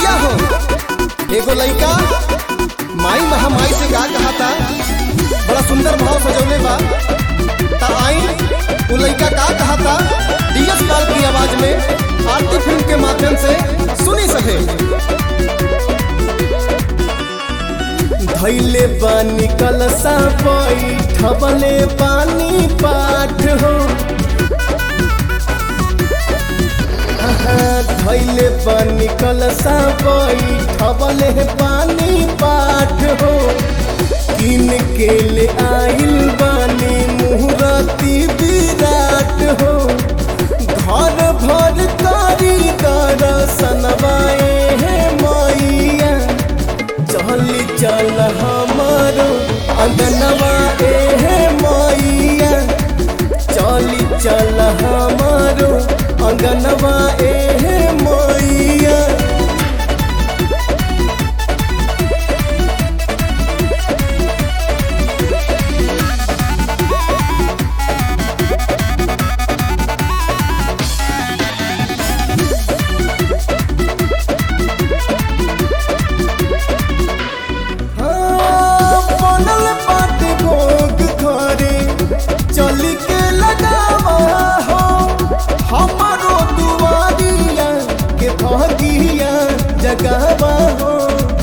भैया हो एगो लइका माई महामाई से का कहा था बड़ा सुंदर भाव सजौले बा ता आई उ लइका का कहा था डीएस पाल की आवाज में आरती फिल्म के माध्यम से सुनी सके धैले बानी कलसा बैठबले पानी पाठ हो धैले पानी कलसा बैठबले पानी पाठ हो किन के ले आइल बानी मुहूर्ती विराट हो घर भर कारी दर्शनवाए हे मैया चली चल हमारो अंगनवा ए हे मैया चली चल हमारो अंगनवा ए हे मैया हाँ, बनल बाटे भोग घरे चली के लगावा हो हमारो दुआरिया के भगिया जगावा हो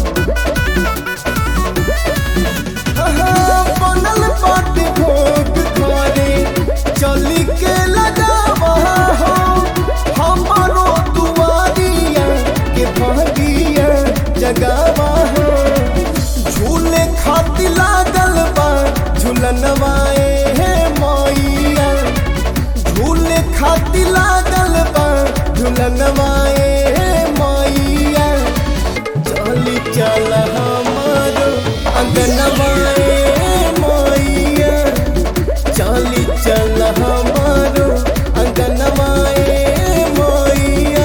हाँ, बनल बाटे भोग घरे चली के लगावा हो हमारो दुआरिया के भगिया जगावा हो झूले खाती लागल बा झूलनवाए हे मैया झूले खाती लागल बा झूलनवाए हे मैया चली चल हमारो अंगनवाए मैया चली चल हमारो अंगनवाए मैया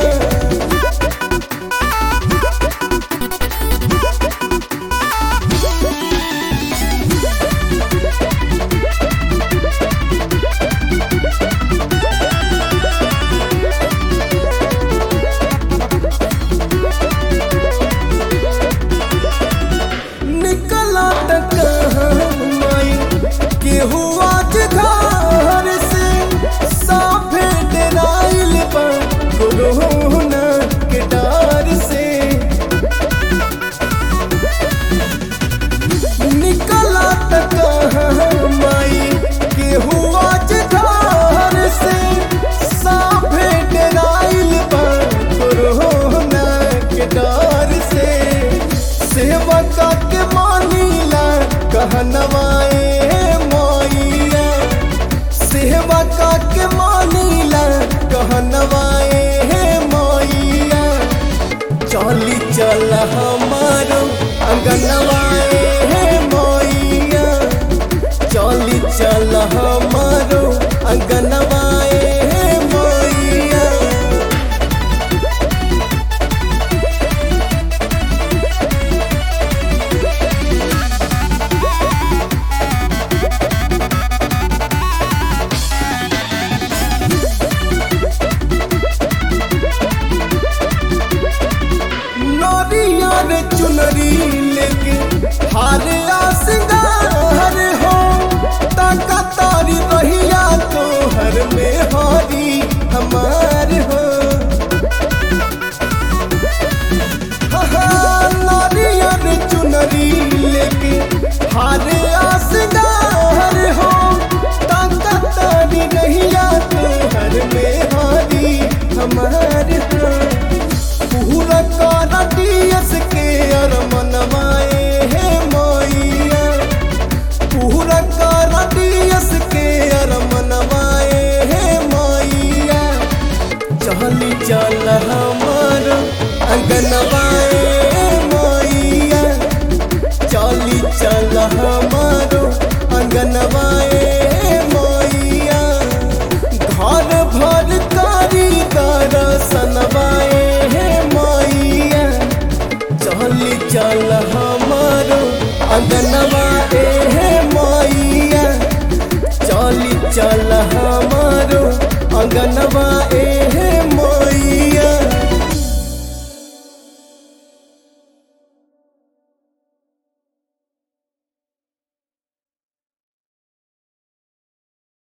निकला कहाँ माई केहू आज घर से साफे डराइल बा कोरोना के डर से निकला कहाँ माई केहू आज घर से साफे डराइल बा कोरोना के डर से सेवका के मानीला कहनवाए मैया सेवका के मानीला कहनवाए मैया चली चल हमारो अंगनवाए मैया चली चल हमारो अंगनवाए मैया नरियर चुनरी लेके हार आ सिंगार हो ताका तारी रहिया तो हर में हारी हमार हो हाँ, नारियर चुनरी लेके हार आ सिंगार हो ताका तारी रहिया तो हर में हारी हमार हो पूरा काना दियस के अर मनवाए हे मैया पूरा काना दियस के अर मनवाए हे मैया चली चल हमार अंगनवा